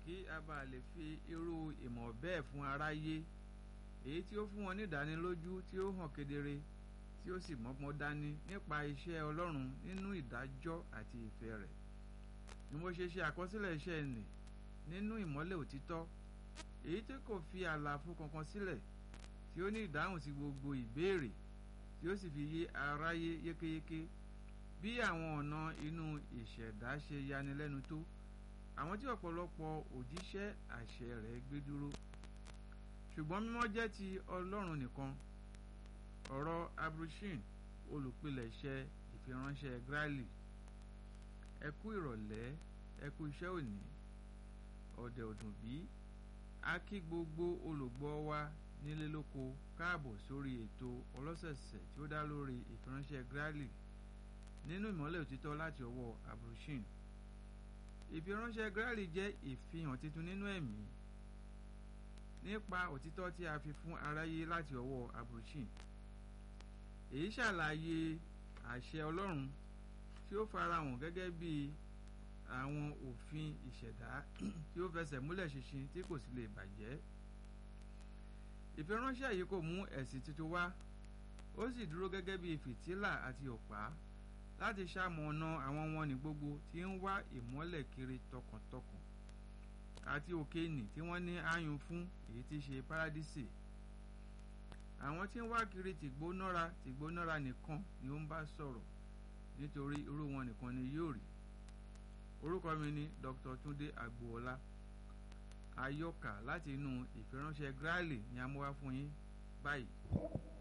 kí a bá lè fi irú ìmọ̀ bẹ́ẹ̀ fún aráyé èyí tí ó fún wọn ní ìdánilójú tí ó hàn kedere tí ó sì mọ́gbọ́n dání nípa iṣẹ́ Ọlọ́run nínú ìdájọ́ àti ìfẹ́ rẹ̀ ni mo ṣe ṣe àkọsílẹ̀ iṣẹ́ nì nínú ìmọ́lẹ̀ òtítọ́ èyí tí kò fi àlàfo kankan sílẹ̀ tí ó ní ìdáhùn sí gbogbo ìbéèrè tí ó sì fi yé aráyé yékéyéké bí àwọn ọ̀nà inú ìṣẹ̀dá ṣe yanilẹ́nu tó àwọn tí ọ̀pọ̀lọpọ̀ òjíṣẹ́ àṣẹ rẹ̀ gbé dúró ṣùgbọ́n mímọ́ jẹ́ ti Ọlọ́run nìkan ọ̀rọ̀ abrushin olùpilẹ̀ṣẹ̀ ìfiránṣẹ́ Grali ẹ kú ìrọ̀lẹ́ ẹ kú iṣẹ́ òní ọ̀dẹ̀ ọ̀dùn bí a kí gbogbo olùgbọ́ wa nílé lóko káàbọ̀ sórí ètò ọlọ́sẹ̀sẹ̀ tí ó dá lórí ìfiránṣẹ́ Grali nínú ìmọ́lẹ̀ òtítọ́ láti ọwọ́ abrushin ìfiránṣẹ́ Grali jẹ́ ìfihàn titun nínú ẹ̀mí nípa òtítọ́ tí a fi fún aráyé láti ọwọ́ abrushin èyí ṣàlàyé àṣẹ Ọlọ́run tí ó farahàn gẹ́gẹ́ bí àwọn òfin ìṣẹ̀dá tí ó fẹsẹ̀ múlẹ̀ ṣinṣin tí kò sì lè bàjẹ́ ìfiránṣẹ́ yìí kò mú ẹ̀sìn tuntun wá ó sì dúró gẹ́gẹ́ bí fìtílà àti ọ̀pá láti ṣamọ̀nà àwọn wọn ní gbogbo tí ń wá ìmọ́lẹ̀ kiri tọkàntọkàn àti òkè nì tí wọ́n ní àyùn fún èyí tí ṣe párádísè àwọn tí ń wá kiri tìgbónára tìgbónára nìkan ni ó ń bá sọ̀rọ̀ nítorí irú wọn nìkan ni yóò rí orúkọ mi ni Dr. Túndé Agboola àyọkà láti inú ìfiránṣẹ́ Grali ni a mú wá fún yín báyìí.